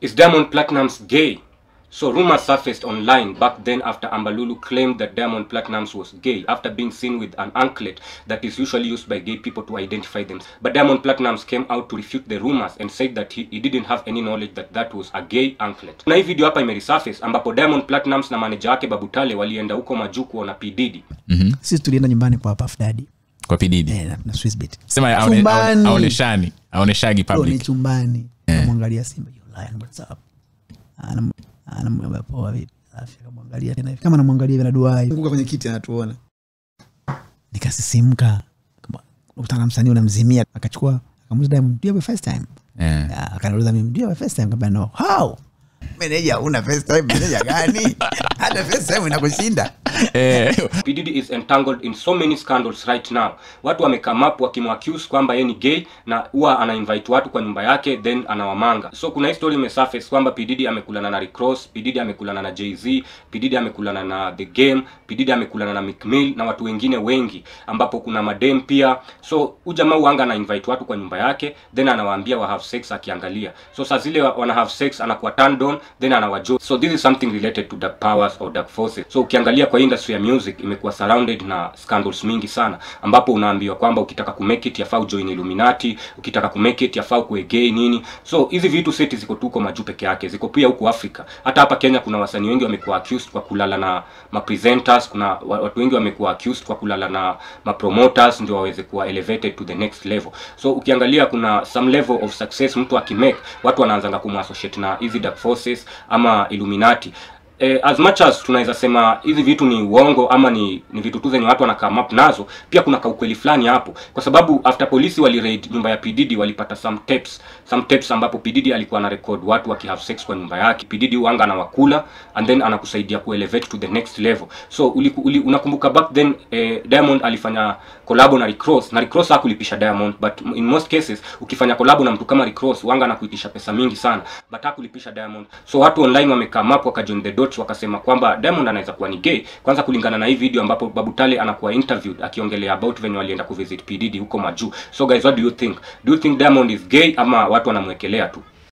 Is Diamond Platnumz gay? So rumors surfaced online back then after Ambalulu claimed that Diamond Platnumz was gay after being seen with an anklet that is usually used by gay people to identify them. But Diamond Platnumz came out to refute the rumors and said that he, he didn't have any knowledge that that was a gay anklet. Na hii video hapa imeresurface ambapo Diamond Platnumz na manager wake Babutale walienda huko majuu kuona P Diddy. Mhm. sisi tulienda nyumbani kwa Puff Daddy kwa pididi eh, na, na Swissbeat sema aone- Chumbani. aone- aoneshani aoneshagi Leo ni public chumbani Eh. namwangalia Simba "You lion, what's up?" Anam- anamwambia poa vipi safi akamwangalia tena hivi kama namwangalia hivi na duai nguka kwenye kiti anatuona nikasisimka Kama- ukutana na msanii unamzimia akachukua akamuuliza Diamond do you have a first time Eh. Ah, akaniuliza mimi do you have a first time Nikamwambia, no how meneja una first time meneja gani hata first time inakushinda Eh, P Diddy is entangled in so many scandals right now. Watu wamekame up wakimwaccuse kwamba yeye ni gay na huwa ana invite watu kwa nyumba yake then anawamanga. So kuna hii story imesurface kwamba P Diddy amekulana na Rick Ross, P Diddy amekulana na Jay-Z, P Diddy amekulana na The Game, P Diddy amekulana na Meek Mill na watu wengine wengi ambapo kuna madem pia. So huyu jamaa huanga ana invite watu kwa nyumba yake then anawaambia wa have sex akiangalia. So saa zile wa- wana have sex anakuwa turned on then anawajo. So this is something related to dark powers or dark forces. So ukiangalia kwa industry ya music imekuwa surrounded na scandals mingi sana ambapo unaambiwa kwamba ukitaka kumake it yafaa ujoin Illuminati, ukitaka kumake it yafaa kuwe gay nini. So hizi vitu seti ziko tu huko majuu peke yake, ziko pia huko Afrika. Hata hapa Kenya kuna wasanii wengi wamekuwa accused kwa kulala na ma presenters, kuna wa- watu wengi wamekuwa accused kwa kulala na ma promoters ndio waweze kuwa elevated to the next level. So ukiangalia kuna some level of success mtu akimake, watu wanaanzanga kumassociate na hizi dark forces ama Illuminati eh, as much as tunaweza sema hizi vitu ni uongo ama ni, ni vitu tu zenye watu wana come up nazo pia kuna kaukweli fulani hapo kwa sababu after polisi wali raid nyumba ya pdd walipata some tapes some tapes ambapo pdd alikuwa ana record watu waki have sex kwa nyumba yake pdd uanga anawakula and then anakusaidia kuelevate to the next level so uli, uli, unakumbuka back then eh, diamond alifanya collabo na Rick Ross na Rick Ross hakulipisha diamond but in most cases ukifanya collabo na mtu kama Rick Ross wanga anakuitisha pesa mingi sana but hakulipisha diamond so watu online wamekame up wakajoin the dots wakasema kwamba diamond anaweza kuwa ni gay kwanza kulingana na hii video ambapo babutale anakuwa interviewed akiongelea about venye walienda kuvisit pdd huko majuu so guys what do you think do you think diamond is gay ama watu wanamwekelea tu